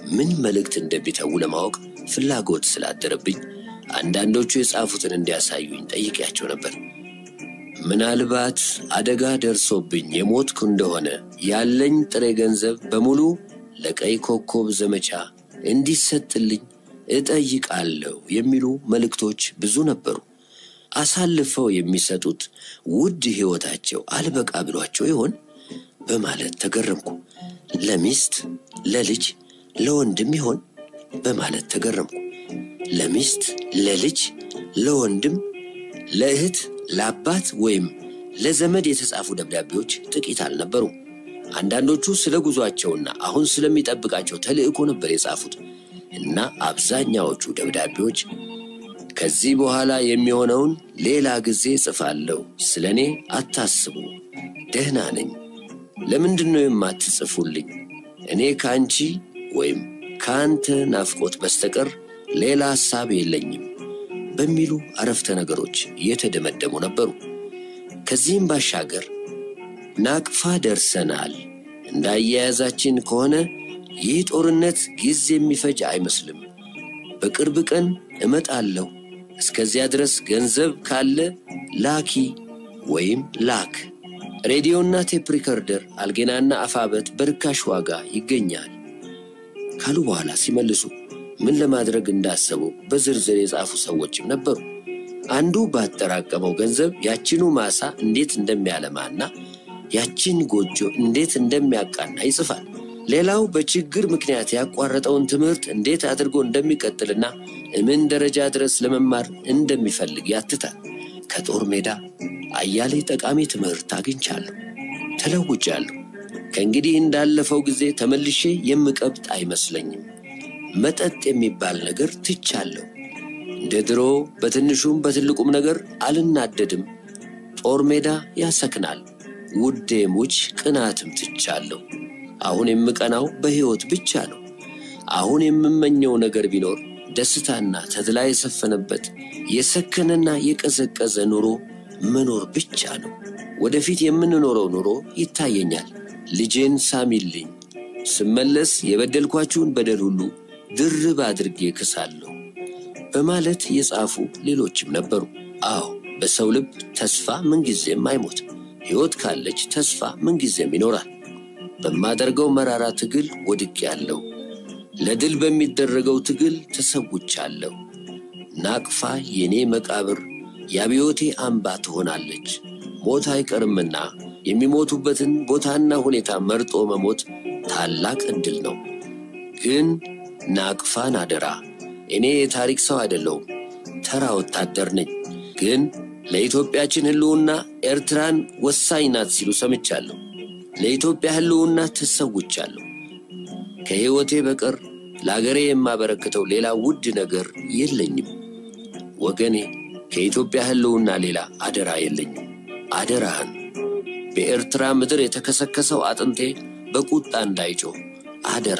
ምን መልእክት እንደሚተዉ ለማወቅ ፍላጎት ስላደረብኝ አንዳንዶቹ የጻፉትን እንዲያሳዩኝ ጠይቄያቸው ነበር። ምናልባት አደጋ ደርሶብኝ የሞትኩ እንደሆነ ያለኝ ጥሬ ገንዘብ በሙሉ ለቀይ ኮከብ ዘመቻ እንዲሰጥልኝ እጠይቃለሁ የሚሉ መልእክቶች ብዙ ነበሩ። አሳልፈው የሚሰጡት ውድ ሕይወታቸው አልበቃ ብሏቸው ይሆን በማለት ተገረምኩ። ለሚስት፣ ለልጅ፣ ለወንድም ይሆን በማለት ተገረምኩ። ለሚስት፣ ለልጅ፣ ለወንድም፣ ለእህት፣ ለአባት ወይም ለዘመድ የተጻፉ ደብዳቤዎች ጥቂት አልነበሩም። አንዳንዶቹ ስለ ጉዟቸውና አሁን ስለሚጠብቃቸው ተልዕኮ ነበር የጻፉት እና አብዛኛዎቹ ደብዳቤዎች ከዚህ በኋላ የሚሆነውን ሌላ ጊዜ ጽፋለሁ፣ ስለ እኔ አታስቡ፣ ደህና ነኝ፣ ለምንድን ነው የማትጽፉልኝ? እኔ ከአንቺ ወይም ከአንተ ናፍቆት በስተቀር ሌላ ሐሳብ የለኝም በሚሉ አረፍተ ነገሮች የተደመደሙ ነበሩ። ከዚህም ባሻገር ናቅፋ ደርሰናል፣ እንዳያያዛችን ከሆነ ይህ ጦርነት ጊዜ የሚፈጅ አይመስልም፣ በቅርብ ቀን እመጣለሁ፣ እስከዚያ ድረስ ገንዘብ ካለ ላኪ ወይም ላክ። ሬዲዮና ቴፕ ሪከርደር አልጌናና አፋበት በርካሽ ዋጋ ይገኛል ካሉ በኋላ ሲመልሱ ምን ለማድረግ እንዳሰቡ በዝርዝር የጻፉ ሰዎችም ነበሩ። አንዱ ባጠራቀመው ገንዘብ ያችኑ ማሳ እንዴት እንደሚያለማና ያችን ጎጆ እንዴት እንደሚያቃና ይጽፋል። ሌላው በችግር ምክንያት ያቋረጠውን ትምህርት እንዴት አድርጎ እንደሚቀጥልና እምን ደረጃ ድረስ ለመማር እንደሚፈልግ ያትታል። ከጦር ሜዳ አያሌ ጠቃሚ ትምህርት አግኝቻለሁ፣ ተለውጫለሁ። ከእንግዲህ እንዳለፈው ጊዜ ተመልሼ የምቀብጥ አይመስለኝም። መጠጥ የሚባል ነገር ትቻለሁ። እንደ ድሮ በትንሹም በትልቁም ነገር አልናደድም። ጦር ሜዳ ያሰክናል። ውዴ ሙች ቅናትም ትቻለሁ። አሁን የምቀናው በሕይወት ብቻ ነው። አሁን የምመኘው ነገር ቢኖር ደስታና ተድላ የሰፈነበት የሰከነና የቀዘቀዘ ኑሮ መኖር ብቻ ነው። ወደፊት የምንኖረው ኑሮ ይታየኛል። ልጄን ሳሚልኝ፣ ስመለስ የበደልኳችሁን በደል ሁሉ ድርብ አድርጌ ክሳለሁ በማለት የጻፉ ሌሎችም ነበሩ። አዎ በሰው ልብ ተስፋ ምንጊዜም አይሞትም። ሕይወት ካለች ተስፋ ምንጊዜም ይኖራል። በማደርገው መራራ ትግል ወድቄአለሁ። ለድል በሚደረገው ትግል ተሰውቻለሁ። ናቅፋ የኔ መቃብር የአብዮቴ አምባ ትሆናለች። ሞት አይቀርምና የሚሞቱበትን ቦታና ሁኔታ መርጦ መሞት ታላቅ ዕድል ነው። ግን ናቅፋን አደራ። እኔ የታሪክ ሰው አይደለሁም፣ ተራ ወታደር ነኝ። ግን ለኢትዮጵያችን ሕልውና ኤርትራን ወሳኝ ናት ሲሉ ሰምቻለሁ። ለኢትዮጵያ ሕልውና ተሰውቻለሁ። ከሕይወቴ በቀር ለአገሬ የማበረክተው ሌላ ውድ ነገር የለኝም። ወገኔ ከኢትዮጵያ ሕልውና ሌላ አደራ የለኝም። አደራህን በኤርትራ ምድር የተከሰከሰው አጥንቴ በቁጣ እንዳይጮህ አደራ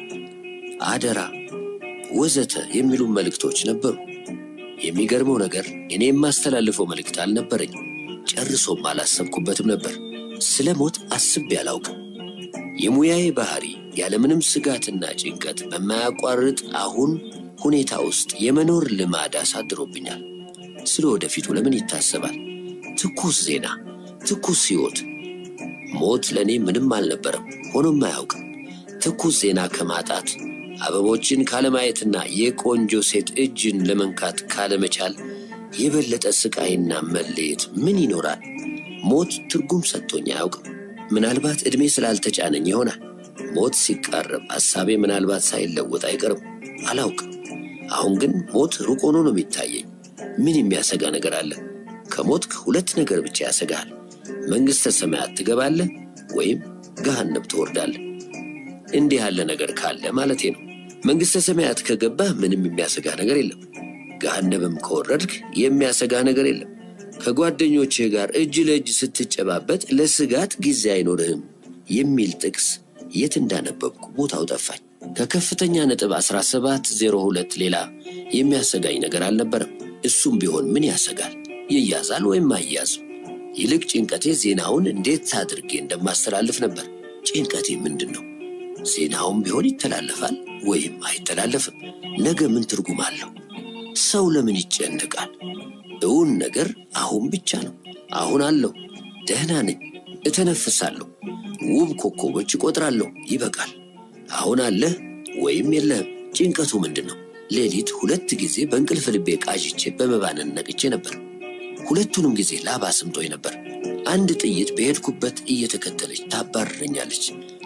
አደራ ወዘተ የሚሉ መልእክቶች ነበሩ። የሚገርመው ነገር እኔ የማስተላልፈው መልእክት አልነበረኝም። ጨርሶም አላሰብኩበትም ነበር። ስለ ሞት አስቤ አላውቅም። የሙያዬ ባህሪ ያለምንም ስጋትና ጭንቀት በማያቋርጥ አሁን ሁኔታ ውስጥ የመኖር ልማድ አሳድሮብኛል። ስለ ወደፊቱ ለምን ይታሰባል? ትኩስ ዜና፣ ትኩስ ሕይወት። ሞት ለእኔ ምንም አልነበረም፣ ሆኖም አያውቅም። ትኩስ ዜና ከማጣት አበቦችን ካለማየትና የቆንጆ ሴት እጅን ለመንካት ካለመቻል የበለጠ ስቃይና መለየት ምን ይኖራል? ሞት ትርጉም ሰጥቶኝ አያውቅም። ምናልባት ዕድሜ ስላልተጫነኝ ይሆናል። ሞት ሲቃረብ ሐሳቤ ምናልባት ሳይለወጥ አይቀርም። አላውቅም። አሁን ግን ሞት ሩቅ ሆኖ ነው የሚታየኝ። ምን የሚያሰጋ ነገር አለ? ከሞትክ ሁለት ነገር ብቻ ያሰጋሃል። መንግሥተ ሰማያት ትገባለህ ወይም ገሃነብ ትወርዳለህ። እንዲህ ያለ ነገር ካለ ማለቴ ነው። መንግሥተ ሰማያት ከገባህ ምንም የሚያሰጋ ነገር የለም። ገሃነብም ከወረድክ የሚያሰጋ ነገር የለም። ከጓደኞችህ ጋር እጅ ለእጅ ስትጨባበጥ ለስጋት ጊዜ አይኖርህም የሚል ጥቅስ የት እንዳነበብኩ ቦታው ጠፋኝ። ከከፍተኛ ነጥብ 1702 ሌላ የሚያሰጋኝ ነገር አልነበረም። እሱም ቢሆን ምን ያሰጋል? ይያዛል ወይም አይያዝም። ይልቅ ጭንቀቴ ዜናውን እንዴት አድርጌ እንደማስተላልፍ ነበር። ጭንቀቴ ምንድን ነው? ዜናውም ቢሆን ይተላለፋል ወይም አይተላለፍም። ነገ ምን ትርጉም አለው? ሰው ለምን ይጨንቃል? እውን ነገር አሁን ብቻ ነው። አሁን አለው። ደህና ነኝ፣ እተነፍሳለሁ፣ ውብ ኮከቦች እቆጥራለሁ። ይበቃል። አሁን አለህ ወይም የለህም። ጭንቀቱ ምንድን ነው? ሌሊት ሁለት ጊዜ በእንቅልፍ ልቤ ቃዥቼ በመባነን ነቅቼ ነበር። ሁለቱንም ጊዜ ላባ ስምጦኝ ነበር። አንድ ጥይት በሄድኩበት እየተከተለች ታባርረኛለች።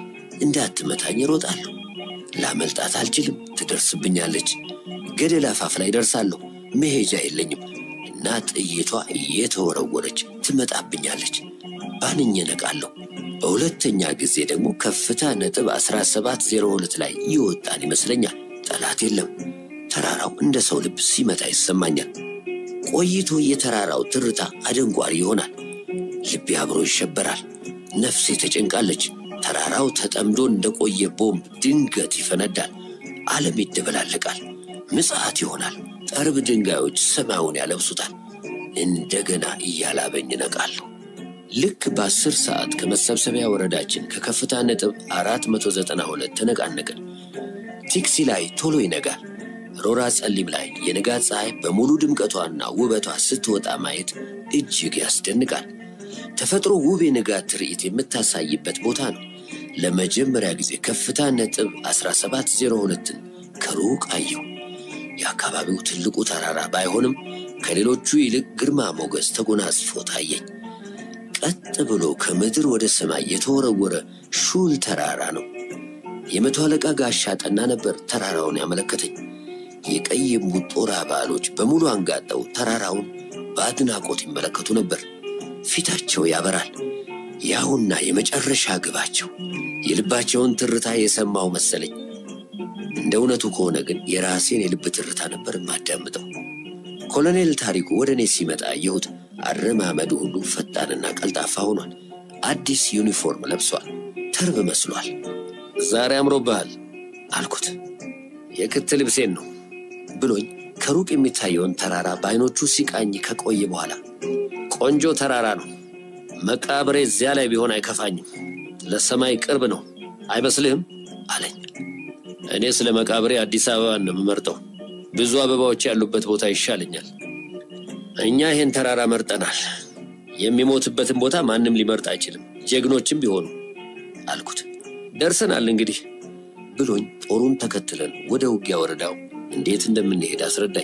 እንዳትመታኝ እሮጣለሁ። ላመልጣት አልችልም። ትደርስብኛለች። ገደል አፋፍ ላይ ደርሳለሁ። መሄጃ የለኝም እና ጥይቷ እየተወረወረች ትመጣብኛለች። ባንኜ ነቃለሁ። በሁለተኛ ጊዜ ደግሞ ከፍታ ነጥብ 1702 ላይ ይወጣን ይመስለኛል። ጠላት የለም። ተራራው እንደ ሰው ልብ ሲመታ ይሰማኛል። ቆይቶ የተራራው ትርታ አደንጓሪ ይሆናል። ልቤ አብሮ ይሸበራል። ነፍሴ ተጨንቃለች። ተራራው ተጠምዶ እንደቆየ ቦምብ ድንገት ይፈነዳል። ዓለም ይደበላለቃል። ምጽዓት ይሆናል። ጠርብ ድንጋዮች ሰማዩን ያለብሱታል። እንደገና እያላበኝ እነቃለሁ። ልክ በአስር ሰዓት ከመሰብሰቢያ ወረዳችን ከከፍታ ነጥብ 492 ተነቃነቅን። ቲክሲ ላይ ቶሎ ይነጋል። ሮራ ጸሊም ላይ የንጋት ፀሐይ በሙሉ ድምቀቷና ውበቷ ስትወጣ ማየት እጅግ ያስደንቃል። ተፈጥሮ ውብ የንጋት ትርኢት የምታሳይበት ቦታ ነው። ለመጀመሪያ ጊዜ ከፍታ ነጥብ 1702ን ከሩቅ አየሁ። የአካባቢው ትልቁ ተራራ ባይሆንም ከሌሎቹ ይልቅ ግርማ ሞገስ ተጎናጽፎ ታየኝ። ቀጥ ብሎ ከምድር ወደ ሰማይ የተወረወረ ሹል ተራራ ነው። የመቶ አለቃ ጋሻ ጠና ነበር ተራራውን ያመለከተኝ። የቀይ እምቡጥ ጦር አባሎች በሙሉ አንጋጠው ተራራውን በአድናቆት ይመለከቱ ነበር። ፊታቸው ያበራል። ያውና የመጨረሻ ግባቸው። የልባቸውን ትርታ የሰማው መሰለኝ። እንደ እውነቱ ከሆነ ግን የራሴን የልብ ትርታ ነበር የማዳምጠው። ኮሎኔል ታሪኩ ወደ እኔ ሲመጣ አየሁት። አረማመዱ ሁሉ ፈጣንና ቀልጣፋ ሆኗል። አዲስ ዩኒፎርም ለብሷል። ተርብ መስሏል። ዛሬ አምሮብሃል አልኩት። የክት ልብሴን ነው ብሎኝ ከሩቅ የሚታየውን ተራራ በዓይኖቹ ሲቃኝ ከቆየ በኋላ ቆንጆ ተራራ ነው፣ መቃብሬ እዚያ ላይ ቢሆን አይከፋኝም፣ ለሰማይ ቅርብ ነው አይመስልህም አለኝ። እኔ ስለ መቃብሬ አዲስ አበባን ነው የምመርጠው፣ ብዙ አበባዎች ያሉበት ቦታ ይሻለኛል። እኛ ይህን ተራራ መርጠናል። የሚሞትበትን ቦታ ማንም ሊመርጥ አይችልም፣ ጀግኖችም ቢሆኑ አልኩት። ደርሰናል እንግዲህ ብሎኝ ጦሩን ተከትለን ወደ ውጊያ ወረዳው እንዴት እንደምንሄድ አስረዳኝ።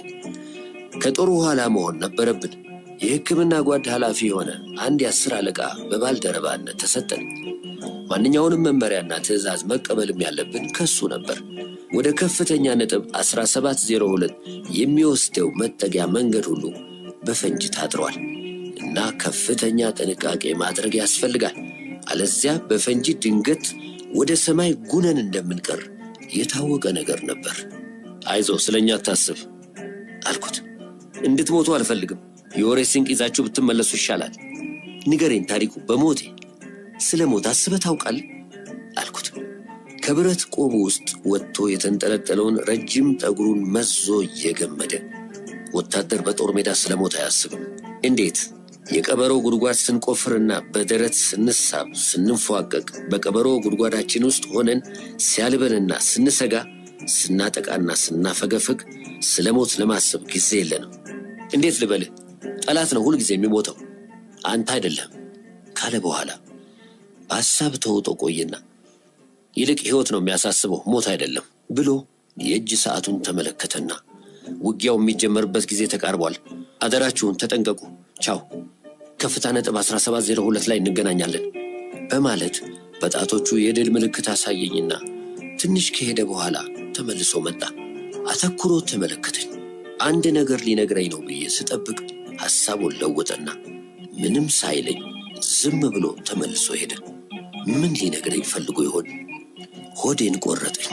ከጦሩ ኋላ መሆን ነበረብን። የሕክምና ጓድ ኃላፊ የሆነ አንድ የአስር አለቃ በባልደረባነት ተሰጠን። ማንኛውንም መመሪያና ትዕዛዝ መቀበልም ያለብን ከሱ ነበር። ወደ ከፍተኛ ነጥብ 1702 የሚወስደው መጠጊያ መንገድ ሁሉ በፈንጅ ታጥሯል እና ከፍተኛ ጥንቃቄ ማድረግ ያስፈልጋል። አለዚያ በፈንጂ ድንገት ወደ ሰማይ ጉነን እንደምንቀር የታወቀ ነገር ነበር። አይዞ ስለኛ አታስብ አልኩት። እንድትሞቱ አልፈልግም። የወሬ ስንቅ ይዛችሁ ብትመለሱ ይሻላል። ንገሬን ታሪኩ፣ በሞቴ ስለ ሞት አስበህ ታውቃለህ? አልኩት። ከብረት ቆቡ ውስጥ ወጥቶ የተንጠለጠለውን ረጅም ጠጉሩን መዞ እየገመደ ወታደር በጦር ሜዳ ስለ ሞት አያስብም። እንዴት? የቀበሮ ጉድጓድ ስንቆፍርና በደረት ስንሳብ ስንፏቀቅ፣ በቀበሮ ጉድጓዳችን ውስጥ ሆነን ሲያልበንና ስንሰጋ፣ ስናጠቃና ስናፈገፍግ ስለ ሞት ለማሰብ ጊዜ የለንም። እንዴት ልበልህ? ጠላት ነው ሁልጊዜ የሚሞተው አንተ አይደለም ካለ በኋላ በሐሳብ ተውጦ ቆየና ይልቅ ሕይወት ነው የሚያሳስበው ሞት አይደለም ብሎ የእጅ ሰዓቱን ተመለከተና ውጊያው የሚጀመርበት ጊዜ ተቃርቧል። አደራችሁን ተጠንቀቁ። ቻው። ከፍታ ነጥብ 1702 ላይ እንገናኛለን በማለት በጣቶቹ የድል ምልክት አሳየኝና ትንሽ ከሄደ በኋላ ተመልሶ መጣ። አተኩሮ ተመለከተኝ። አንድ ነገር ሊነግረኝ ነው ብዬ ስጠብቅ ሐሳቡን ለወጠና ምንም ሳይለኝ ዝም ብሎ ተመልሶ ሄደ። ምን ሊነግረኝ ፈልጎ ይሆን? ሆዴን ቆረጠኝ።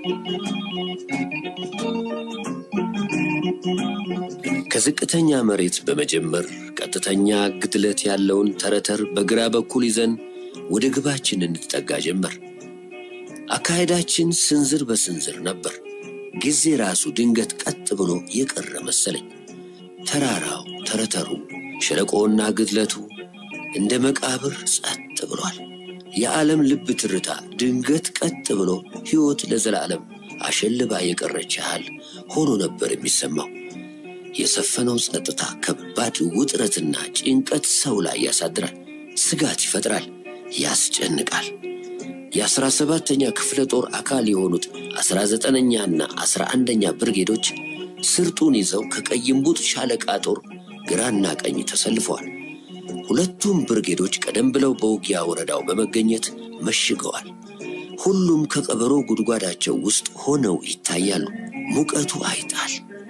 ከዝቅተኛ መሬት በመጀመር ቀጥተኛ ግድለት ያለውን ተረተር በግራ በኩል ይዘን ወደ ግባችን እንጠጋ ጀመር። አካሄዳችን ስንዝር በስንዝር ነበር። ጊዜ ራሱ ድንገት ቀጥ ብሎ የቀረ መሰለኝ። ተራራው፣ ተረተሩ፣ ሸለቆውና ግድለቱ እንደ መቃብር ጸጥ ብሏል። የዓለም ልብ ትርታ ድንገት ቀጥ ብሎ ሕይወት ለዘላለም አሸልባ የቀረች ያህል ሆኖ ነበር የሚሰማው። የሰፈነው ጸጥታ ከባድ ውጥረትና ጭንቀት ሰው ላይ ያሳድራል፣ ስጋት ይፈጥራል፣ ያስጨንቃል። የአስራ ሰባተኛ ክፍለ ጦር አካል የሆኑት አስራ ዘጠነኛና አስራ አንደኛ ብርጌዶች ስርጡን ይዘው ከቀይምቡጥ ሻለቃ ጦር ግራና ቀኝ ተሰልፈዋል። ሁለቱም ብርጌዶች ቀደም ብለው በውጊያ ወረዳው በመገኘት መሽገዋል። ሁሉም ከቀበሮ ጉድጓዳቸው ውስጥ ሆነው ይታያሉ። ሙቀቱ አይጣል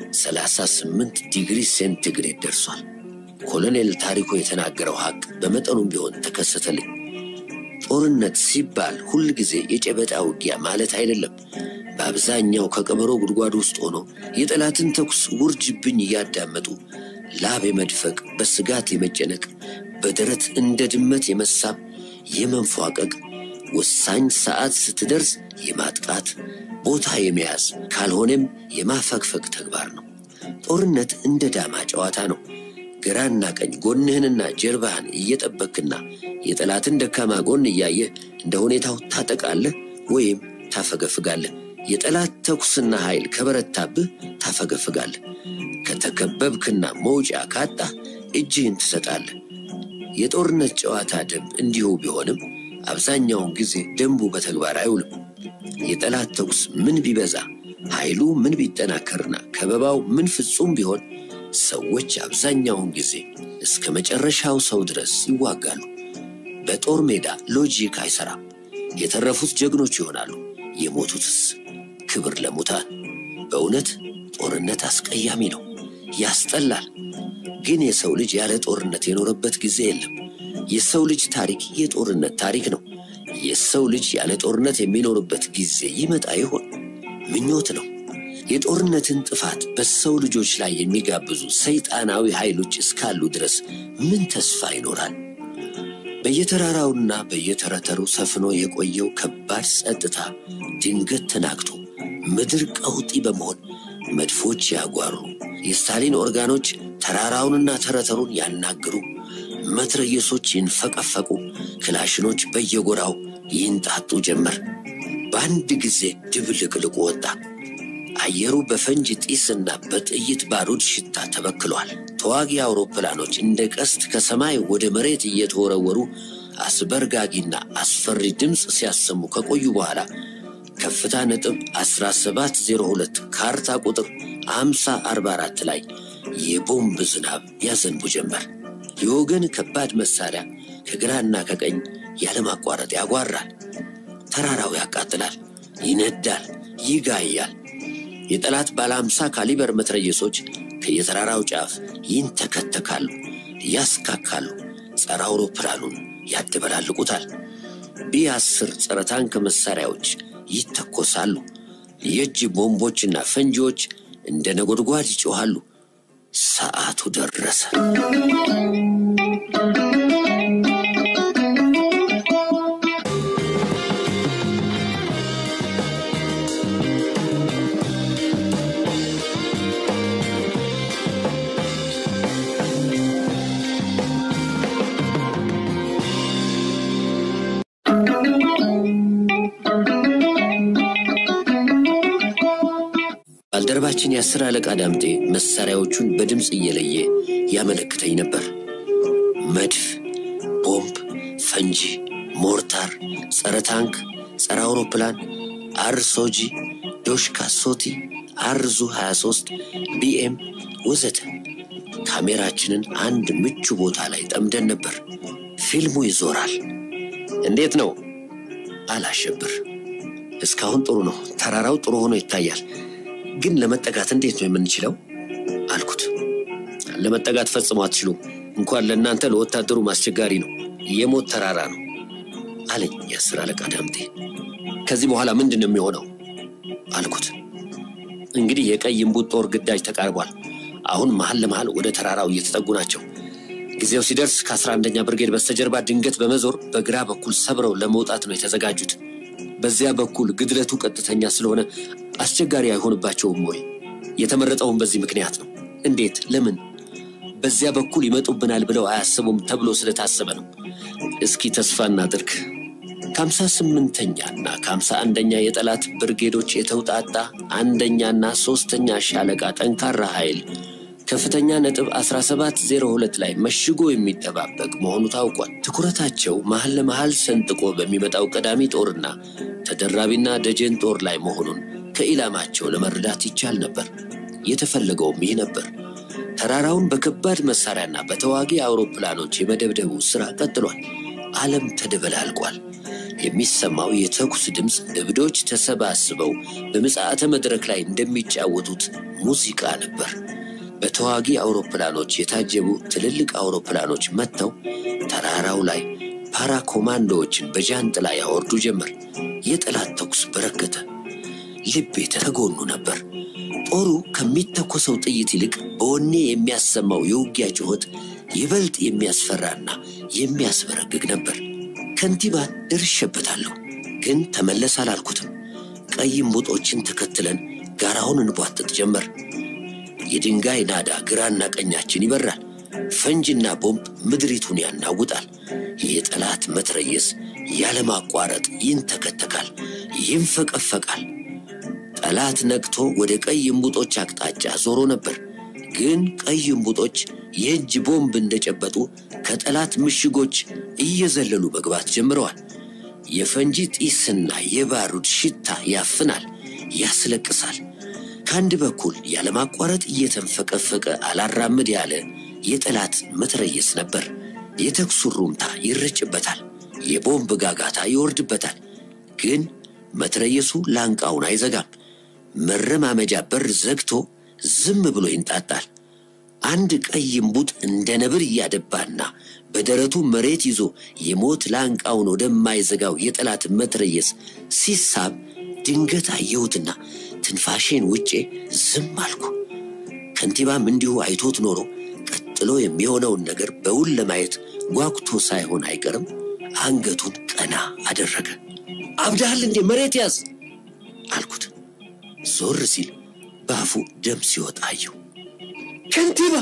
38 ዲግሪ ሴንቲግሬድ ደርሷል። ኮሎኔል ታሪኩ የተናገረው ሐቅ በመጠኑም ቢሆን ተከሰተልኝ። ጦርነት ሲባል ሁል ጊዜ የጨበጣ ውጊያ ማለት አይደለም። በአብዛኛው ከቀበሮ ጉድጓድ ውስጥ ሆኖ የጠላትን ተኩስ ውርጅብኝ እያዳመጡ ላብ የመድፈቅ፣ በስጋት የመጨነቅ፣ በደረት እንደ ድመት የመሳብ፣ የመንፏቀቅ፣ ወሳኝ ሰዓት ስትደርስ የማጥቃት ቦታ የመያዝ ካልሆነም የማፈግፈግ ተግባር ነው። ጦርነት እንደ ዳማ ጨዋታ ነው። ግራና ቀኝ ጎንህንና ጀርባህን እየጠበክና የጠላትን ደካማ ጎን እያየህ እንደ ሁኔታው ታጠቃለህ ወይም ታፈገፍጋለህ። የጠላት ተኩስና ኃይል ከበረታብህ ታፈገፍጋለህ። ከተከበብክና መውጫ ካጣህ እጅህን ትሰጣለህ። የጦርነት ጨዋታ ደንብ እንዲሁ ቢሆንም አብዛኛውን ጊዜ ደንቡ በተግባር አይውልም። የጠላት ተኩስ ምን ቢበዛ ኃይሉ ምን ቢጠናከርና ከበባው ምን ፍጹም ቢሆን ሰዎች አብዛኛውን ጊዜ እስከ መጨረሻው ሰው ድረስ ይዋጋሉ። በጦር ሜዳ ሎጂክ አይሰራም። የተረፉት ጀግኖች ይሆናሉ፣ የሞቱትስ ክብር ለሙታን። በእውነት ጦርነት አስቀያሚ ነው፣ ያስጠላል። ግን የሰው ልጅ ያለ ጦርነት የኖረበት ጊዜ የለም። የሰው ልጅ ታሪክ የጦርነት ታሪክ ነው። የሰው ልጅ ያለ ጦርነት የሚኖርበት ጊዜ ይመጣ ይሆን? ምኞት ነው። የጦርነትን ጥፋት በሰው ልጆች ላይ የሚጋብዙ ሰይጣናዊ ኃይሎች እስካሉ ድረስ ምን ተስፋ ይኖራል? በየተራራውና በየተረተሩ ሰፍኖ የቆየው ከባድ ጸጥታ ድንገት ተናግቶ ምድር ቀውጢ በመሆን መድፎች ያጓሩ፣ የስታሊን ኦርጋኖች ተራራውንና ተረተሩን ያናግሩ፣ መትረየሶች ይንፈቀፈቁ፣ ክላሽኖች በየጎራው ይንጣጡ ጀመር። በአንድ ጊዜ ድብልቅልቁ ወጣ። አየሩ በፈንጅ ጢስና በጥይት ባሩድ ሽታ ተበክሏል። ተዋጊ አውሮፕላኖች እንደ ቀስት ከሰማይ ወደ መሬት እየተወረወሩ አስበርጋጊና አስፈሪ ድምፅ ሲያሰሙ ከቆዩ በኋላ ከፍታ ነጥብ 1702 ካርታ ቁጥር 5044 ላይ የቦምብ ዝናብ ያዘንቡ ጀመር። የወገን ከባድ መሳሪያ ከግራና ከቀኝ ያለማቋረጥ ያጓራል። ተራራው ያቃጥላል፣ ይነዳል፣ ይጋያል። የጠላት ባለ አምሳ ካሊበር መትረየሶች ከየተራራው ጫፍ ይንተከተካሉ፣ ያስካካሉ፣ ጸረ አውሮፕላኑን ያደበላልቁታል። ቢ አስር ጸረ ታንክ መሳሪያዎች ይተኮሳሉ። የእጅ ቦምቦችና ፈንጂዎች እንደ ነጎድጓድ ይጮኻሉ። ሰዓቱ ደረሰ። ባልደረባችን የአስር አለቃ ዳምጤ መሳሪያዎቹን በድምፅ እየለየ ያመለክተኝ ነበር። መድፍ፣ ቦምብ፣ ፈንጂ፣ ሞርታር፣ ጸረ ታንክ፣ ጸረ አውሮፕላን፣ አርሶጂ፣ ዶሽካ ሶቲ፣ አርዙ 23፣ ቢኤም ወዘተ። ካሜራችንን አንድ ምቹ ቦታ ላይ ጠምደን ነበር። ፊልሙ ይዞራል። እንዴት ነው አላሸብር። እስካሁን ጥሩ ነው። ተራራው ጥሩ ሆኖ ይታያል። ግን ለመጠጋት እንዴት ነው የምንችለው? አልኩት። ለመጠጋት ፈጽሞ አትችሉም። እንኳን ለእናንተ ለወታደሩም አስቸጋሪ ነው። የሞት ተራራ ነው አለኝ የአስር አለቃ ዳምጤ። ከዚህ በኋላ ምንድን ነው የሚሆነው? አልኩት። እንግዲህ የቀይ እምቡጥ ጦር ግዳጅ ተቃርቧል። አሁን መሀል ለመሀል ወደ ተራራው እየተጠጉ ናቸው። ጊዜው ሲደርስ ከአስራ አንደኛ ብርጌድ በስተጀርባ ድንገት በመዞር በግራ በኩል ሰብረው ለመውጣት ነው የተዘጋጁት። በዚያ በኩል ግድለቱ ቀጥተኛ ስለሆነ አስቸጋሪ አይሆንባቸውም ወይ? የተመረጠውን በዚህ ምክንያት ነው። እንዴት? ለምን? በዚያ በኩል ይመጡብናል ብለው አያስቡም ተብሎ ስለታሰበ ነው። እስኪ ተስፋ እናድርግ ከሀምሳ ስምንተኛና ከሀምሳ አንደኛ የጠላት ብርጌዶች የተውጣጣ አንደኛና ሶስተኛ ሻለቃ ጠንካራ ኃይል ከፍተኛ ነጥብ 1702 ላይ መሽጎ የሚጠባበቅ መሆኑ ታውቋል። ትኩረታቸው መሀል ለመሀል ሰንጥቆ በሚመጣው ቀዳሚ ጦርና ተደራቢና ደጀን ጦር ላይ መሆኑን ከኢላማቸው ለመረዳት ይቻል ነበር። የተፈለገውም ይህ ነበር። ተራራውን በከባድ መሳሪያና በተዋጊ አውሮፕላኖች የመደብደቡ ሥራ ቀጥሏል። ዓለም ተደበላልቋል። የሚሰማው የተኩስ ድምፅ እብዶች ተሰባስበው በምጽአተ መድረክ ላይ እንደሚጫወቱት ሙዚቃ ነበር። በተዋጊ አውሮፕላኖች የታጀቡ ትልልቅ አውሮፕላኖች መጥተው ተራራው ላይ ፓራ ኮማንዶዎችን በጃንጥላ ያወርዱ ጀመር። የጠላት ተኩስ በረከተ። ልቤ ተጎኑ ነበር። ጦሩ ከሚተኮሰው ጥይት ይልቅ በወኔ የሚያሰማው የውጊያ ጩኸት ይበልጥ የሚያስፈራና የሚያስበረግግ ነበር። ከንቲባን ደርሼበታለሁ፣ ግን ተመለስ አላልኩትም። ቀይ እምቡጦችን ተከትለን ጋራውን እንቧጥጥ ጀመር። የድንጋይ ናዳ ግራና ቀኛችን ይበራል። ፈንጅና ቦምብ ምድሪቱን ያናውጣል። የጠላት መትረየስ ያለማቋረጥ ይንተከተካል፣ ይንፈቀፈቃል። ጠላት ነቅቶ ወደ ቀይ እምቡጦች አቅጣጫ ዞሮ ነበር። ግን ቀይ እምቡጦች የእጅ ቦምብ እንደጨበጡ ከጠላት ምሽጎች እየዘለሉ መግባት ጀምረዋል። የፈንጂ ጢስና የባሩድ ሽታ ያፍናል፣ ያስለቅሳል። ከአንድ በኩል ያለማቋረጥ እየተንፈቀፈቀ አላራምድ ያለ የጠላት መትረየስ ነበር። የተኩሱ ሩምታ ይረጭበታል፣ የቦምብ ጋጋታ ይወርድበታል። ግን መትረየሱ ላንቃውን አይዘጋም። መረማመጃ በር ዘግቶ ዝም ብሎ ይንጣጣል። አንድ ቀይ እምቡጥ እንደ ነብር እያደባና በደረቱ መሬት ይዞ የሞት ላንቃውን ወደማይዘጋው የጠላት መትረየስ ሲሳብ ድንገት አየሁትና ትንፋሼን ውጬ ዝም አልኩ። ከንቲባም እንዲሁ አይቶት ኖሮ ቀጥሎ የሚሆነውን ነገር በውል ለማየት ጓጉቶ ሳይሆን አይቀርም አንገቱን ቀና አደረገ። አብዳሃል እንዴ? መሬት ያዝ አልኩት። ዞር ሲል በአፉ ደም ሲወጣ አየሁ። ከንቲባ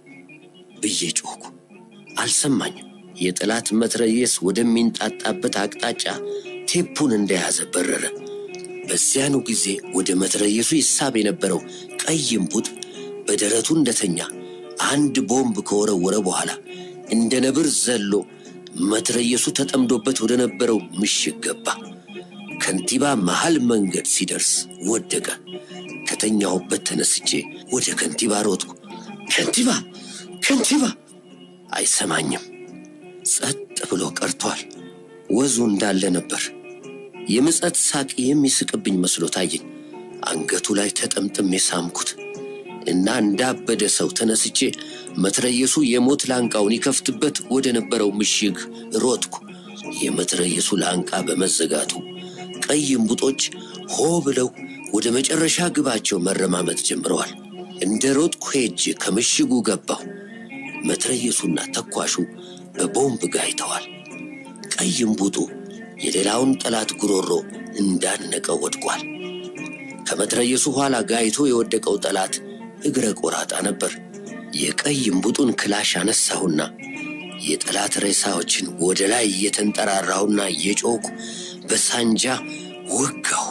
ብዬ ጮኩ። አልሰማኝም። የጠላት መትረየስ ወደሚንጣጣበት አቅጣጫ ቴፑን እንደያዘ በረረ። በዚያኑ ጊዜ ወደ መትረየሱ ይሳብ የነበረው ቀይ እምቡጥ በደረቱ እንደተኛ አንድ ቦምብ ከወረወረ በኋላ እንደ ነብር ዘሎ መትረየሱ ተጠምዶበት ወደ ነበረው ምሽግ ገባ። ከንቲባ መሃል መንገድ ሲደርስ ወደቀ። ከተኛሁበት ተነስቼ ወደ ከንቲባ ሮጥኩ። ከንቲባ ከንቲባ! አይሰማኝም። ጸጥ ብሎ ቀርቷል። ወዙ እንዳለ ነበር። የምጸት ሳቅ የሚስቅብኝ መስሎ ታየኝ። አንገቱ ላይ ተጠምጥሜ ሳምኩት እና እንዳበደ ሰው ተነስቼ መትረየሱ የሞት ላንቃውን ይከፍትበት ወደ ነበረው ምሽግ ሮጥኩ። የመትረየሱ ላንቃ በመዘጋቱ ቀይ እምቡጦች ሆ ብለው ወደ መጨረሻ ግባቸው መረማመት ጀምረዋል። እንደ ሮጥኩ ሄጄ ከምሽጉ ገባሁ። መትረየሱና ተኳሹ በቦምብ ጋይተዋል። ቀይ እምቡጡ የሌላውን ጠላት ጉሮሮ እንዳነቀው ወድቋል። ከመትረየሱ ኋላ ጋይቶ የወደቀው ጠላት እግረ ቆራጣ ነበር። የቀይ እምቡጡን ክላሽ አነሳሁና የጠላት ሬሳዎችን ወደ ላይ እየተንጠራራሁና እየጮኩ በሳንጃ ወጋሁ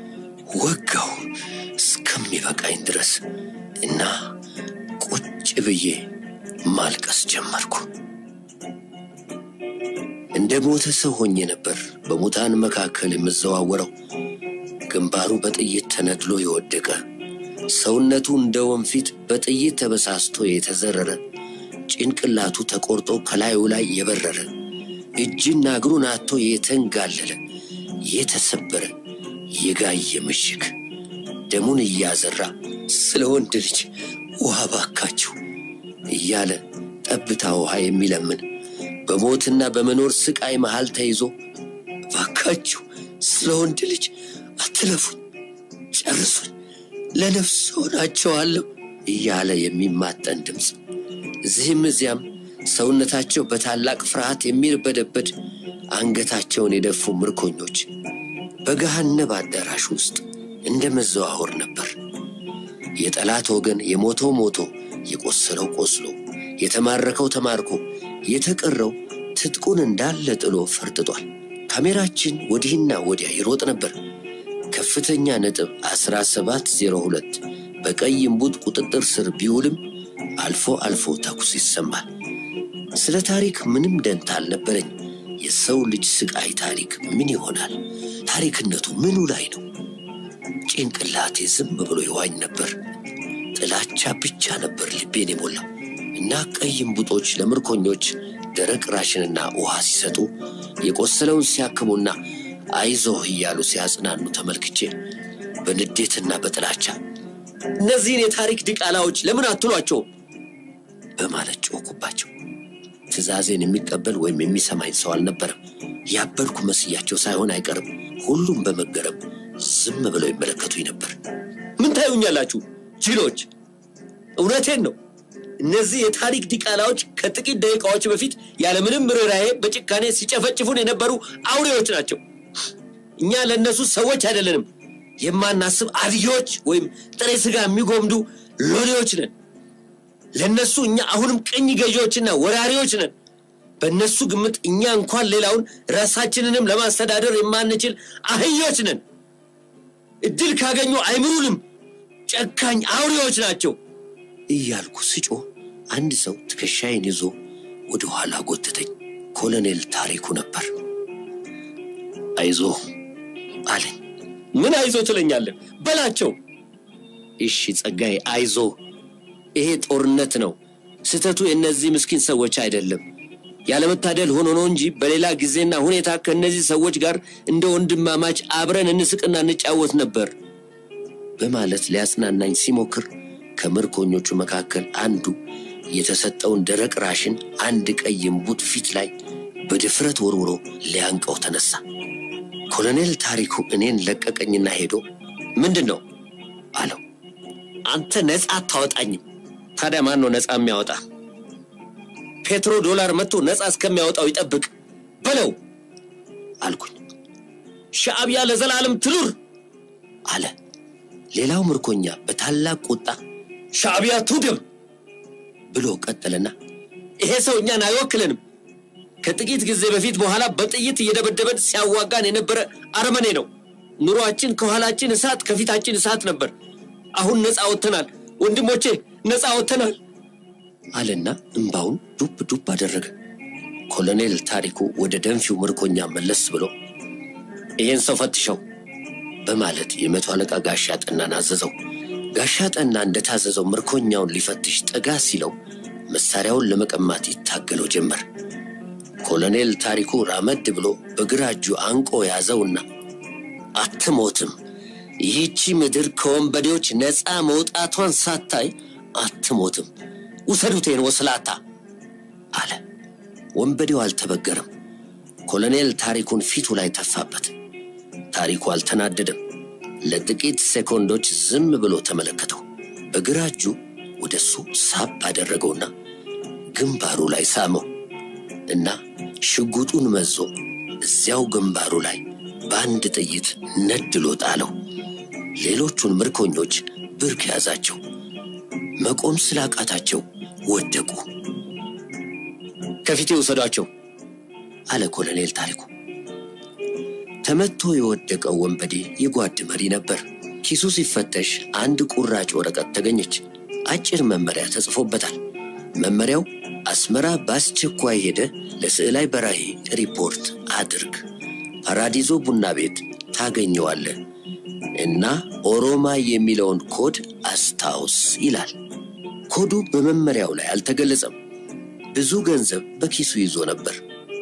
ወጋሁ እስከሚበቃኝ ድረስ እና ቁጭ ብዬ ማልቀስ ጀመርኩ። እንደ ሞተ ሰው ሆኜ ነበር በሙታን መካከል የምዘዋወረው። ግንባሩ በጥይት ተነድሎ የወደቀ ሰውነቱ እንደ ወንፊት በጥይት ተበሳስቶ የተዘረረ ጭንቅላቱ ተቆርጦ ከላዩ ላይ የበረረ እጅና እግሩን አጥቶ የተንጋለለ የተሰበረ የጋየ ምሽግ ደሙን እያዘራ ስለ ወንድ ልጅ ውሃ ባካችሁ እያለ ጠብታ ውሃ የሚለምን በሞትና በመኖር ስቃይ መሃል ተይዞ ባካችሁ ስለ ወንድ ልጅ አትለፉኝ፣ ጨርሱኝ፣ ለነፍስ ሆናቸዋለሁ እያለ የሚማጠን ድምፅ እዚህም እዚያም ሰውነታቸው በታላቅ ፍርሃት የሚርበደበድ አንገታቸውን የደፉ ምርኮኞች በገሃነብ አዳራሽ ውስጥ እንደ መዘዋወር ነበር። የጠላት ወገን የሞተው ሞቶ፣ የቆሰለው ቆስሎ፣ የተማረከው ተማርኮ፣ የተቀረው ትጥቁን እንዳለ ጥሎ ፈርጥጧል። ካሜራችን ወዲህና ወዲያ ይሮጥ ነበር። ከፍተኛ ነጥብ 1702 በቀይ እምቡጥ ቁጥጥር ስር ቢውልም አልፎ አልፎ ተኩስ ይሰማል። ስለ ታሪክ ምንም ደንታ አልነበረኝ። የሰው ልጅ ስቃይ ታሪክ ምን ይሆናል? ታሪክነቱ ምኑ ላይ ነው? ጭንቅላቴ ዝም ብሎ ይዋኝ ነበር። ጥላቻ ብቻ ነበር ልቤን የሞላው እና ቀይ እምቡጦች ለምርኮኞች ደረቅ ራሽንና ውሃ ሲሰጡ የቆሰለውን ሲያክሙና አይዞህ እያሉ ሲያጽናኑ ተመልክቼ በንዴትና በጥላቻ እነዚህን የታሪክ ድቃላዎች ለምን አትሏቸው በማለት ጮኩባቸው። ትዕዛዜን የሚቀበል ወይም የሚሰማኝ ሰው አልነበረም። ያበድኩ መስያቸው ሳይሆን አይቀርም። ሁሉም በመገረም ዝም ብለው ይመለከቱኝ ነበር። ምን ታዩኛላችሁ ጅሎች? እውነቴን ነው። እነዚህ የታሪክ ዲቃላዎች ከጥቂት ደቂቃዎች በፊት ያለምንም ርኅራኄ በጭካኔ ሲጨፈጭፉን የነበሩ አውሬዎች ናቸው። እኛ ለእነሱ ሰዎች አይደለንም። የማናስብ አድጌዎች ወይም ጥሬ ሥጋ የሚጎምዱ ሎሌዎች ነን። ለእነሱ እኛ አሁንም ቅኝ ገዢዎችና ወራሪዎች ነን። በእነሱ ግምት እኛ እንኳን ሌላውን ራሳችንንም ለማስተዳደር የማንችል አህዮች ነን። እድል ካገኙ አይምሩንም። ጨካኝ አውሬዎች ናቸው እያልኩ ስጮህ አንድ ሰው ትከሻዬን ይዞ ወደ ኋላ ጎተተኝ። ኮሎኔል ታሪኩ ነበር። አይዞህ አለኝ። ምን አይዞ ትለኛለህ? በላቸው። እሺ ጸጋዬ፣ አይዞ። ይሄ ጦርነት ነው። ስህተቱ የእነዚህ ምስኪን ሰዎች አይደለም። ያለመታደል ሆኖ ነው እንጂ በሌላ ጊዜና ሁኔታ ከእነዚህ ሰዎች ጋር እንደ ወንድማማች አብረን እንስቅና እንጫወት ነበር በማለት ሊያጽናናኝ ሲሞክር ከምርኮኞቹ መካከል አንዱ የተሰጠውን ደረቅ ራሽን አንድ ቀይ እምቡጥ ፊት ላይ በድፍረት ወርውሮ ሊያንቀው ተነሳ። ኮሎኔል ታሪኩ እኔን ለቀቀኝና ሄዶ ምንድን ነው አለው። አንተ ነፃ አታወጣኝም። ታዲያ ማን ነው ነፃ የሚያወጣ? ፔትሮ ዶላር መጥቶ ነፃ እስከሚያወጣው ይጠብቅ በለው አልኩኝ። ሻዕቢያ ለዘላለም ትኑር አለ። ሌላው ምርኮኛ በታላቅ ቁጣ ሻዕቢያ ትውደም ብሎ ቀጠለና ይሄ ሰው እኛን አይወክለንም። ከጥቂት ጊዜ በፊት በኋላ በጥይት እየደበደበን ሲያዋጋን የነበረ አረመኔ ነው። ኑሯችን ከኋላችን እሳት፣ ከፊታችን እሳት ነበር። አሁን ነፃ ወጥተናል ወንድሞቼ፣ ነፃ ወጥተናል አለና እምባውን ዱብ ዱብ አደረገ። ኮሎኔል ታሪኩ ወደ ደንፊው ምርኮኛ መለስ ብሎ ይህን ሰው ፈትሸው በማለት የመቶ አለቃ ጋሻ ጠናን አዘዘው። ጋሻ ጠና እንደታዘዘው ምርኮኛውን ሊፈትሽ ጠጋ ሲለው መሳሪያውን ለመቀማት ይታገለው ጀመር። ኮሎኔል ታሪኩ ራመድ ብሎ በግራ እጁ አንቆ ያዘውና አትሞትም፣ ይህቺ ምድር ከወንበዴዎች ነፃ መውጣቷን ሳታይ አትሞትም፣ ውሰዱቴን ወስላታ አለ። ወንበዴው አልተበገረም። ኮሎኔል ታሪኩን ፊቱ ላይ ተፋበት። ታሪኩ አልተናደደም። ለጥቂት ሴኮንዶች ዝም ብሎ ተመለከተው። በግራ እጁ ወደ እሱ ሳብ አደረገውና ግንባሩ ላይ ሳመው እና ሽጉጡን መዞ እዚያው ግንባሩ ላይ በአንድ ጥይት ነድሎ ጣለው። ሌሎቹን ምርኮኞች ብርክ ያዛቸው። መቆም ስላቃታቸው ወደቁ። ከፊቴ ውሰዷቸው አለ ኮሎኔል ታሪኩ። ተመቶ የወደቀው ወንበዴ የጓድ መሪ ነበር። ኪሱ ሲፈተሽ አንድ ቁራጭ ወረቀት ተገኘች። አጭር መመሪያ ተጽፎበታል። መመሪያው አስመራ በአስቸኳይ ሄደ ለስዕላይ በራሄ ሪፖርት አድርግ፣ ፓራዲዞ ቡና ቤት ታገኘዋለህ እና ኦሮማ የሚለውን ኮድ አስታውስ ይላል። ኮዱ በመመሪያው ላይ አልተገለጸም። ብዙ ገንዘብ በኪሱ ይዞ ነበር።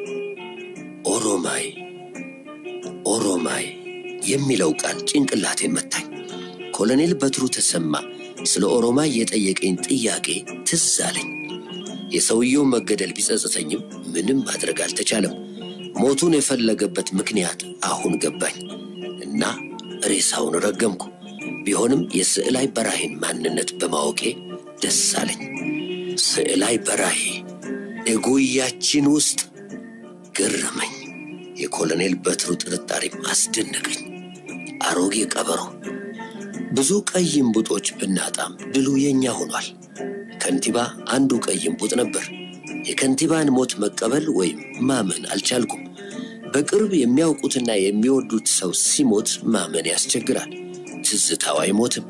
ኦሮማይ ኦሮማይ የሚለው ቃል ጭንቅላቴን መታኝ። ኮሎኔል በትሩ ተሰማ ስለ ኦሮማይ የጠየቀኝ ጥያቄ ትዝ አለኝ። የሰውየው መገደል ቢጸጽተኝም ምንም ማድረግ አልተቻለም። ሞቱን የፈለገበት ምክንያት አሁን ገባኝ እና ሬሳውን ረገምኩ። ቢሆንም የስዕላይ በራሄን ማንነት በማወቄ ደስ አለኝ። ስዕላይ በራሄ እጉያችን ውስጥ ገረመኝ። የኮሎኔል በትሩ ጥርጣሬም አስደነቀኝ። አሮጌ ቀበሮ። ብዙ ቀይ እምቡጦች ብናጣም ድሉ የኛ ሆኗል። ከንቲባ አንዱ ቀይ እምቡጥ ነበር። የከንቲባን ሞት መቀበል ወይም ማመን አልቻልኩም። በቅርብ የሚያውቁትና የሚወዱት ሰው ሲሞት ማመን ያስቸግራል። ትዝታው አይሞትም።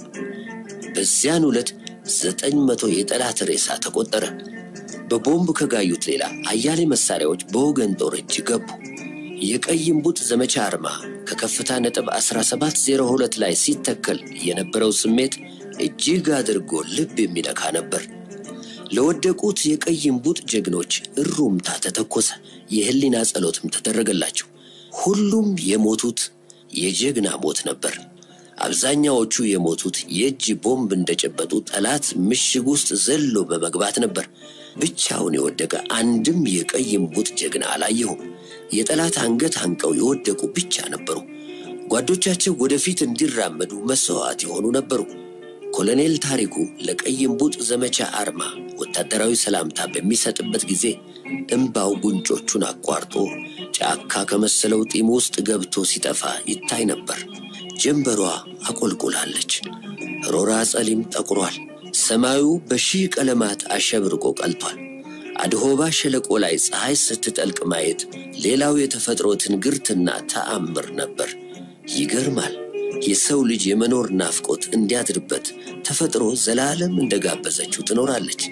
በዚያን ዕለት ዘጠኝ መቶ የጠላት ሬሳ ተቆጠረ። በቦምብ ከጋዩት ሌላ አያሌ መሳሪያዎች በወገን ጦር እጅ ገቡ። የቀይ እምቡጥ ዘመቻ አርማ ከከፍታ ነጥብ 1702 ላይ ሲተከል የነበረው ስሜት እጅግ አድርጎ ልብ የሚነካ ነበር። ለወደቁት የቀይ እምቡጥ ጀግኖች እሩምታ ተተኮሰ። የህሊና ጸሎትም ተደረገላቸው። ሁሉም የሞቱት የጀግና ሞት ነበር። አብዛኛዎቹ የሞቱት የእጅ ቦምብ እንደጨበጡ ጠላት ምሽግ ውስጥ ዘሎ በመግባት ነበር። ብቻውን የወደቀ አንድም የቀይ እምቡጥ ጀግና አላየሁም። የጠላት አንገት አንቀው የወደቁ ብቻ ነበሩ። ጓዶቻቸው ወደፊት እንዲራመዱ መስዋዕት የሆኑ ነበሩ። ኮሎኔል ታሪኩ ለቀይ እምቡጥ ዘመቻ አርማ ወታደራዊ ሰላምታ በሚሰጥበት ጊዜ እምባው ጉንጮቹን አቋርጦ ጫካ ከመሰለው ጢም ውስጥ ገብቶ ሲጠፋ ይታይ ነበር። ጀንበሯ አቆልቁላለች። ሮራ ጸሊም ጠቁሯል። ሰማዩ በሺህ ቀለማት አሸብርቆ ቀልቷል። አድሆባ ሸለቆ ላይ ፀሐይ ስትጠልቅ ማየት ሌላው የተፈጥሮ ትንግርትና ተአምር ነበር። ይገርማል። የሰው ልጅ የመኖር ናፍቆት እንዲያድርበት ተፈጥሮ ዘላለም እንደጋበዘችው ትኖራለች።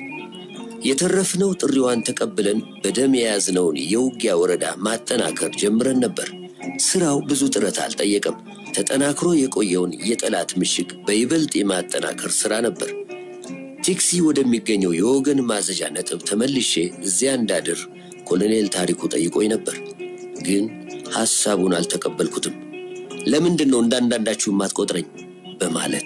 የተረፍነው ጥሪዋን ተቀብለን በደም የያዝነውን የውጊያ ወረዳ ማጠናከር ጀምረን ነበር። ስራው ብዙ ጥረት አልጠየቀም። ተጠናክሮ የቆየውን የጠላት ምሽግ በይበልጥ የማጠናከር ስራ ነበር። ቴክሲ ወደሚገኘው የወገን ማዘዣ ነጥብ ተመልሼ እዚያ እንዳድር ኮሎኔል ታሪኩ ጠይቆኝ ነበር። ግን ሐሳቡን አልተቀበልኩትም። ለምንድን ነው እንዳንዳንዳችሁ የማትቆጥረኝ? በማለት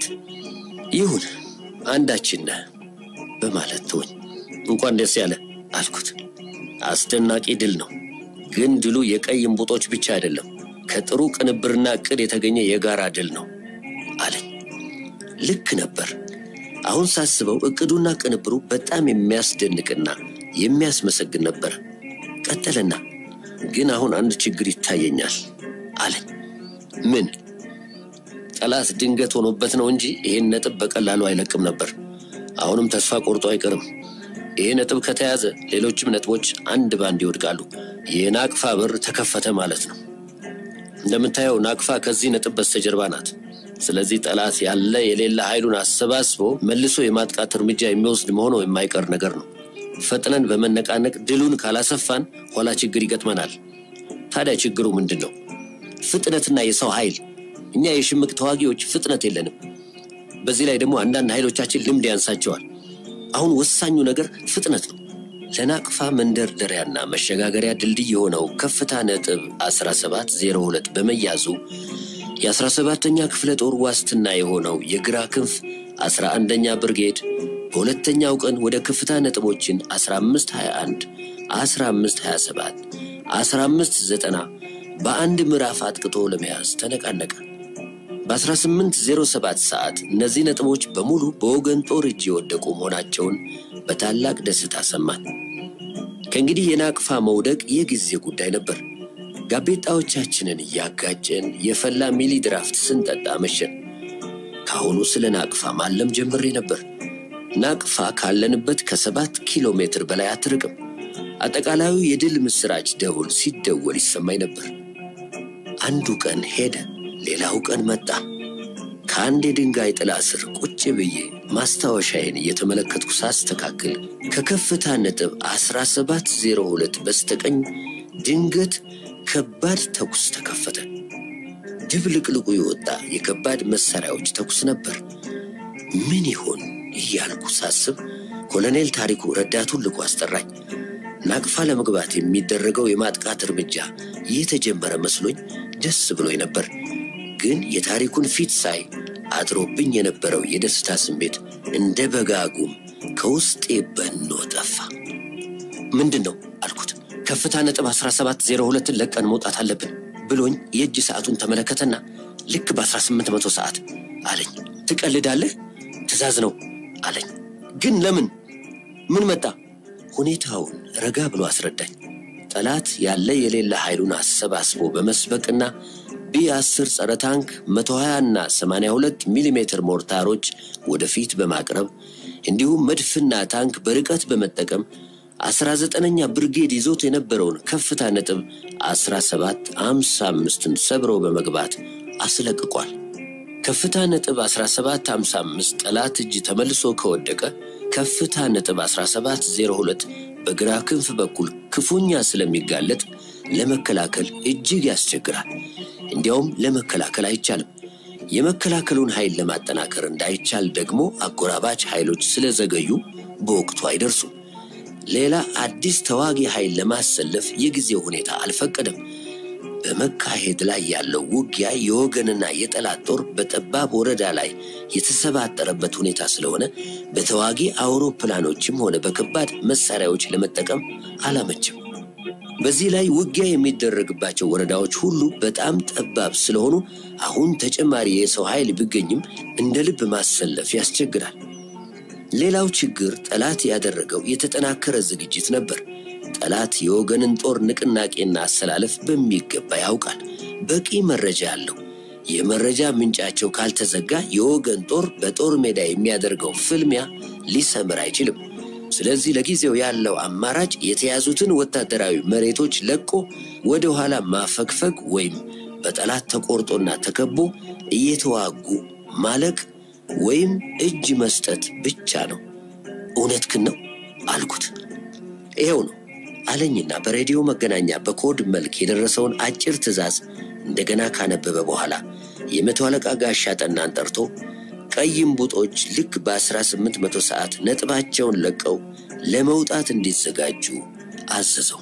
ይሁን አንዳችን ነህ በማለት ተወኝ። እንኳን ደስ ያለ አልኩት። አስደናቂ ድል ነው። ግን ድሉ የቀይ እምቡጦች ብቻ አይደለም፣ ከጥሩ ቅንብርና ዕቅድ የተገኘ የጋራ ድል ነው አለኝ። ልክ ነበር። አሁን ሳስበው ዕቅዱና ቅንብሩ በጣም የሚያስደንቅና የሚያስመሰግን ነበር። ቀጠለና ግን አሁን አንድ ችግር ይታየኛል አለኝ። ምን? ጠላት ድንገት ሆኖበት ነው እንጂ ይህን ነጥብ በቀላሉ አይለቅም ነበር። አሁንም ተስፋ ቆርጦ አይቀርም። ይህ ነጥብ ከተያዘ ሌሎችም ነጥቦች አንድ ባንድ ይወድቃሉ። የናቅፋ በር ተከፈተ ማለት ነው። እንደምታየው ናቅፋ ከዚህ ነጥብ በስተጀርባ ናት። ስለዚህ ጠላት ያለ የሌለ ኃይሉን አሰባስቦ መልሶ የማጥቃት እርምጃ የሚወስድ መሆኑ የማይቀር ነገር ነው። ፈጥነን በመነቃነቅ ድሉን ካላሰፋን ኋላ ችግር ይገጥመናል። ታዲያ ችግሩ ምንድን ነው? ፍጥነትና የሰው ኃይል። እኛ የሽምቅ ተዋጊዎች ፍጥነት የለንም። በዚህ ላይ ደግሞ አንዳንድ ኃይሎቻችን ልምድ ያንሳቸዋል። አሁን ወሳኙ ነገር ፍጥነት ነው። ለናቅፋ መንደርደሪያና መሸጋገሪያ ድልድይ የሆነው ከፍታ ነጥብ 1702 በመያዙ የ17ኛ ክፍለ ጦር ዋስትና የሆነው የግራ ክንፍ 11ኛ ብርጌድ በሁለተኛው ቀን ወደ ከፍታ ነጥቦችን 1521፣ 1527፣ 1590 በአንድ ምዕራፍ አጥቅቶ ለመያዝ ተነቃነቀ። በ1807 ሰዓት እነዚህ ነጥቦች በሙሉ በወገን ጦር እጅ የወደቁ መሆናቸውን በታላቅ ደስታ ሰማን። ከእንግዲህ የናቅፋ መውደቅ የጊዜ ጉዳይ ነበር። ጋቤጣዎቻችንን እያጋጨን የፈላ ሚሊ ድራፍት ስንጠጣ መሸን። ከአሁኑ ስለ ናቅፋ ማለም ጀምሬ ነበር። ናቅፋ ካለንበት ከሰባት ኪሎ ሜትር በላይ አትርቅም። አጠቃላዩ የድል ምስራች ደውል ሲደወል ይሰማኝ ነበር። አንዱ ቀን ሄደ፣ ሌላው ቀን መጣ። ከአንድ የድንጋይ ጥላ ስር ቁጭ ብዬ ማስታወሻዬን እየተመለከትኩ ሳስተካክል ከከፍታ ነጥብ 1702 በስተቀኝ ድንገት ከባድ ተኩስ ተከፈተ። ድብልቅልቁ የወጣ የከባድ መሳሪያዎች ተኩስ ነበር። ምን ይሆን እያልኩ ሳስብ ኮሎኔል ታሪኩ ረዳቱን ልኮ አስጠራኝ። ናቅፋ ለመግባት የሚደረገው የማጥቃት እርምጃ የተጀመረ መስሎኝ ደስ ብሎኝ ነበር። ግን የታሪኩን ፊት ሳይ አድሮብኝ የነበረው የደስታ ስሜት እንደ በጋጉም ከውስጤ በኖ ጠፋ። ምንድን ነው አልኩት። ከፍታ ነጥብ 1702ን ለቀን መውጣት አለብን ብሎኝ የእጅ ሰዓቱን ተመለከተና ልክ በ1800 ሰዓት አለኝ። ትቀልዳለህ? ትእዛዝ ነው አለኝ። ግን ለምን? ምን መጣ? ሁኔታውን ረጋ ብሎ አስረዳኝ። ጠላት ያለ የሌለ ኃይሉን አሰባስቦ በመስበቅና ቢ10 ጸረ ታንክ 120 እና 82 ሚሊ ሜትር ሞርታሮች ወደፊት በማቅረብ እንዲሁም መድፍና ታንክ በርቀት በመጠቀም አስራ ዘጠነኛ ብርጌድ ይዞት የነበረውን ከፍታ ነጥብ አስራ ሰባት አምሳ አምስትን ሰብሮ በመግባት አስለቅቋል። ከፍታ ነጥብ 1755 ጠላት እጅ ተመልሶ ከወደቀ ከፍታ ነጥብ 1702 በግራ ክንፍ በኩል ክፉኛ ስለሚጋለጥ ለመከላከል እጅግ ያስቸግራል። እንዲያውም ለመከላከል አይቻልም። የመከላከሉን ኃይል ለማጠናከር እንዳይቻል ደግሞ አጎራባች ኃይሎች ስለዘገዩ በወቅቱ አይደርሱም። ሌላ አዲስ ተዋጊ ኃይል ለማሰለፍ የጊዜው ሁኔታ አልፈቀደም። በመካሄድ ላይ ያለው ውጊያ የወገንና የጠላት ጦር በጠባብ ወረዳ ላይ የተሰባጠረበት ሁኔታ ስለሆነ በተዋጊ አውሮፕላኖችም ሆነ በከባድ መሳሪያዎች ለመጠቀም አላመችም። በዚህ ላይ ውጊያ የሚደረግባቸው ወረዳዎች ሁሉ በጣም ጠባብ ስለሆኑ አሁን ተጨማሪ የሰው ኃይል ቢገኝም እንደ ልብ ማሰለፍ ያስቸግራል። ሌላው ችግር ጠላት ያደረገው የተጠናከረ ዝግጅት ነበር። ጠላት የወገንን ጦር ንቅናቄና አሰላለፍ በሚገባ ያውቃል። በቂ መረጃ አለው። የመረጃ ምንጫቸው ካልተዘጋ የወገን ጦር በጦር ሜዳ የሚያደርገው ፍልሚያ ሊሰምር አይችልም። ስለዚህ ለጊዜው ያለው አማራጭ የተያዙትን ወታደራዊ መሬቶች ለቆ ወደ ኋላ ማፈግፈግ ወይም በጠላት ተቆርጦና ተከቦ እየተዋጉ ማለቅ ወይም እጅ መስጠት ብቻ ነው። እውነትህን ነው አልኩት። ይኸው ነው አለኝና በሬዲዮ መገናኛ በኮድ መልክ የደረሰውን አጭር ትዕዛዝ እንደገና ካነበበ በኋላ የመቶ አለቃ ጋሻ ጠናን ጠርቶ ቀይ እምቡጦች ልክ በ1800 ሰዓት ነጥባቸውን ለቀው ለመውጣት እንዲዘጋጁ አዘዘው።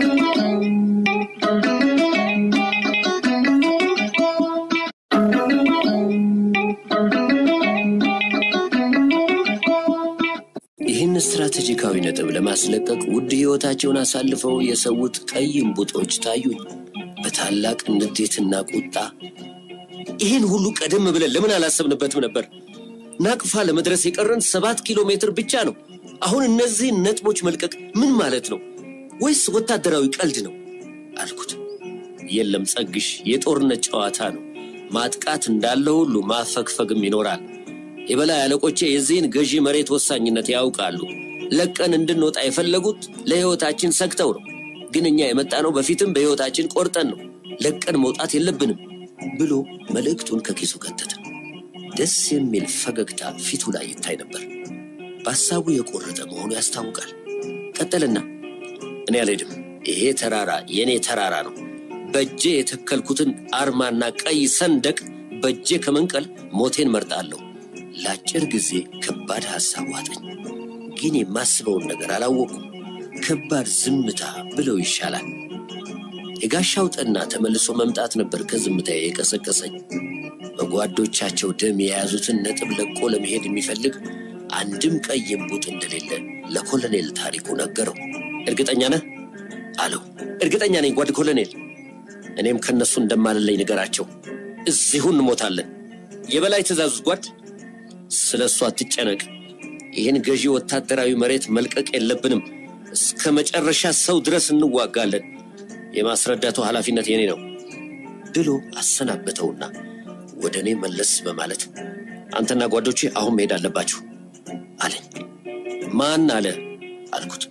ይህን ስትራቴጂካዊ ነጥብ ለማስለቀቅ ውድ ሕይወታቸውን አሳልፈው የሰዉት ቀይ እምቡጦች ታዩኝ። በታላቅ ንዴትና ቁጣ ይህን ሁሉ ቀደም ብለን ለምን አላሰብንበትም ነበር? ናቅፋ ለመድረስ የቀረን ሰባት ኪሎ ሜትር ብቻ ነው። አሁን እነዚህን ነጥቦች መልቀቅ ምን ማለት ነው? ወይስ ወታደራዊ ቀልድ ነው አልኩት። የለም ጸግሽ፣ የጦርነት ጨዋታ ነው። ማጥቃት እንዳለ ሁሉ ማፈግፈግም ይኖራል። የበላይ አለቆቼ የዚህን ገዢ መሬት ወሳኝነት ያውቃሉ። ለቀን እንድንወጣ የፈለጉት ለሕይወታችን ሰግተው ነው። ግን እኛ የመጣነው በፊትም በሕይወታችን ቆርጠን ነው። ለቀን መውጣት የለብንም ብሎ መልእክቱን ከኪሱ ከተተ። ደስ የሚል ፈገግታ ፊቱ ላይ ይታይ ነበር። በሐሳቡ የቆረጠ መሆኑ ያስታውቃል። ቀጠልና እኔ አልሄድም። ይሄ ተራራ የእኔ ተራራ ነው። በእጄ የተከልኩትን አርማና ቀይ ሰንደቅ በእጄ ከመንቀል ሞቴን መርጣለሁ። ለአጭር ጊዜ ከባድ ሐሳብ ዋጠኝ። ግን የማስበውን ነገር አላወቁም። ከባድ ዝምታ ብለው ይሻላል። የጋሻው ጠና ተመልሶ መምጣት ነበር ከዝምታ የቀሰቀሰኝ። በጓዶቻቸው ደም የያዙትን ነጥብ ለቆ ለመሄድ የሚፈልግ አንድም ቀይ እምቡጥ እንደሌለ ለኮሎኔል ታሪኩ ነገረው። እርግጠኛ ነህ አለው። እርግጠኛ ነኝ ጓድ ኮሎኔል። እኔም ከነሱ እንደማልለይ ንገራቸው። እዚሁ እንሞታለን። የበላይ ትእዛዙስ ጓድ? ስለ እሱ አትጨነቅ። ይህን ገዢ ወታደራዊ መሬት መልቀቅ የለብንም። እስከ መጨረሻ ሰው ድረስ እንዋጋለን። የማስረዳቱ ኃላፊነት የኔ ነው ብሎ አሰናበተውና ወደ እኔ መለስ በማለት አንተና ጓዶቼ አሁን መሄድ አለባችሁ አለኝ። ማን አለ አልኩት።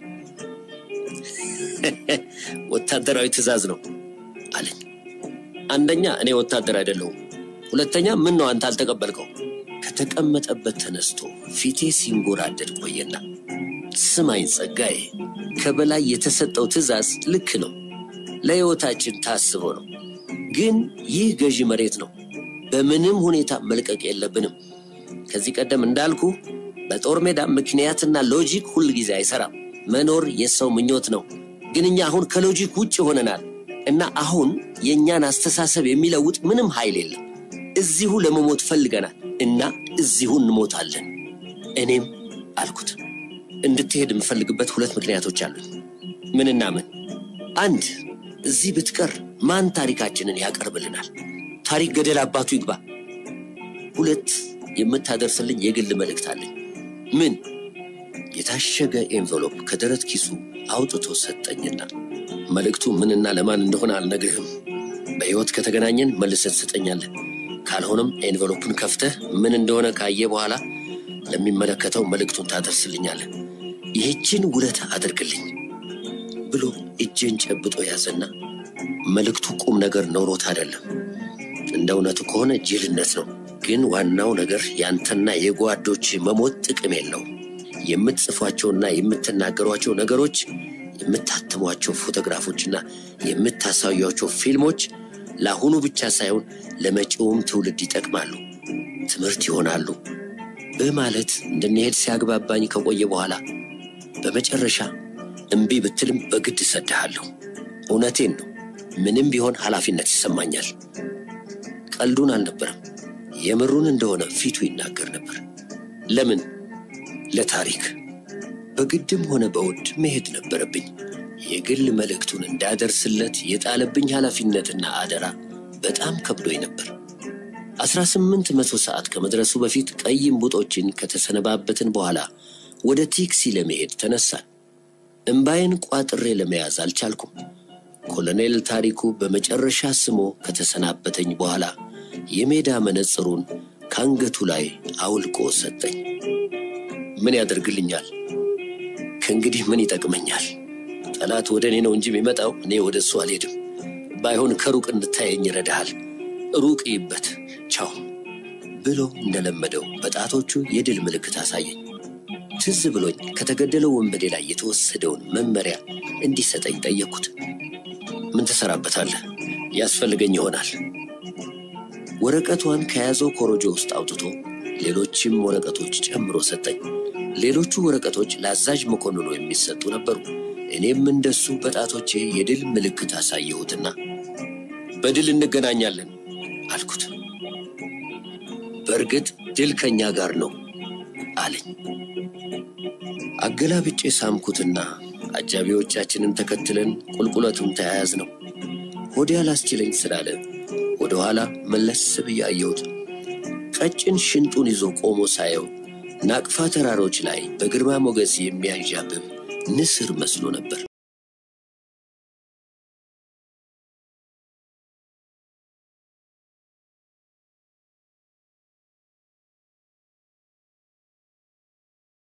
ወታደራዊ ትእዛዝ ነው አለኝ። አንደኛ እኔ ወታደር አይደለሁም። ሁለተኛ ምን ነው አንተ አልተቀበልከው? ከተቀመጠበት ተነስቶ ፊቴ ሲንጎራደድ ቆየና ስማኝ ጸጋዬ፣ ከበላይ የተሰጠው ትእዛዝ ልክ ነው፣ ለሕይወታችን ታስቦ ነው። ግን ይህ ገዢ መሬት ነው፣ በምንም ሁኔታ መልቀቅ የለብንም። ከዚህ ቀደም እንዳልኩ በጦር ሜዳ ምክንያትና ሎጂክ ሁል ጊዜ አይሰራም። መኖር የሰው ምኞት ነው። ግን እኛ አሁን ከሎጂክ ውጭ ሆነናል እና አሁን የእኛን አስተሳሰብ የሚለውጥ ምንም ኃይል የለም። እዚሁ ለመሞት ፈልገናል እና እዚሁ እንሞታለን። እኔም አልኩት እንድትሄድ የምፈልግበት ሁለት ምክንያቶች አሉኝ። ምንና ምን? አንድ እዚህ ብትቀር ማን ታሪካችንን ያቀርብልናል? ታሪክ ገደል አባቱ ይግባ። ሁለት የምታደርስልኝ የግል መልእክት አለኝ። ምን? የታሸገ ኤንቨሎፕ ከደረት ኪሱ አውጥቶ ሰጠኝና መልእክቱ ምንና ለማን እንደሆነ አልነግርህም። በሕይወት ከተገናኘን መልሰን ትሰጠኛለህ። ካልሆነም ኤንቨሎፑን ከፍተህ ምን እንደሆነ ካየ በኋላ ለሚመለከተው መልእክቱን ታደርስልኛለህ። ይህችን ውለታ አድርግልኝ ብሎ እጄን ጨብጦ ያዘና መልእክቱ ቁም ነገር ኖሮት አይደለም፣ እንደ እውነቱ ከሆነ ጅልነት ነው። ግን ዋናው ነገር ያንተና የጓዶች መሞት ጥቅም የለውም። የምትጽፏቸውና የምትናገሯቸው ነገሮች፣ የምታትሟቸው ፎቶግራፎችና የምታሳዩቸው ፊልሞች ለአሁኑ ብቻ ሳይሆን ለመጪውም ትውልድ ይጠቅማሉ፣ ትምህርት ይሆናሉ በማለት እንድንሄድ ሲያግባባኝ ከቆየ በኋላ በመጨረሻ እምቢ ብትልም በግድ እሰድሃለሁ። እውነቴን ነው። ምንም ቢሆን ኃላፊነት ይሰማኛል። ቀልዱን አልነበረም። የምሩን እንደሆነ ፊቱ ይናገር ነበር። ለምን? ለታሪክ በግድም ሆነ በውድ መሄድ ነበረብኝ። የግል መልእክቱን እንዳደርስለት የጣለብኝ ኃላፊነትና አደራ በጣም ከብዶኝ ነበር። አስራ ስምንት መቶ ሰዓት ከመድረሱ በፊት ቀይ እምቡጦችን ከተሰነባበትን በኋላ ወደ ቲክሲ ለመሄድ ተነሳን። እምባዬን ቋጥሬ ለመያዝ አልቻልኩም። ኮሎኔል ታሪኩ በመጨረሻ ስሞ ከተሰናበተኝ በኋላ የሜዳ መነጽሩን ከአንገቱ ላይ አውልቆ ሰጠኝ። ምን ያደርግልኛል? ከእንግዲህ ምን ይጠቅመኛል? ጠላት ወደ እኔ ነው እንጂ የሚመጣው እኔ ወደ እሱ አልሄድም። ባይሆን ከሩቅ እንድታየኝ ይረዳሃል። ሩቅ ይበት ቻው ብሎ እንደለመደው በጣቶቹ የድል ምልክት አሳየኝ። ትዝ ብሎኝ ከተገደለው ወንበዴ ላይ የተወሰደውን መመሪያ እንዲሰጠኝ ጠየቅኩት። ምን ትሰራበታለህ? ያስፈልገኝ ይሆናል። ወረቀቷን ከያዘው ኮሮጆ ውስጥ አውጥቶ ሌሎችም ወረቀቶች ጨምሮ ሰጠኝ። ሌሎቹ ወረቀቶች ለአዛዥ መኮንኑ የሚሰጡ ነበሩ። እኔም እንደሱ በጣቶቼ የድል ምልክት አሳየሁትና በድል እንገናኛለን አልኩት። በእርግጥ ድል ከእኛ ጋር ነው አለኝ። አገላብጬ ሳምኩትና አጃቢዎቻችንን ተከትለን ቁልቁለቱን ተያያዝ ነው። ሆዴ አላስችለኝ ስላለ ወደ ኋላ መለስ ብዬ አየሁት። ቀጭን ሽንጡን ይዞ ቆሞ ሳየው ናቅፋ ተራሮች ላይ በግርማ ሞገስ የሚያንዣብብ ንስር መስሎ ነበር።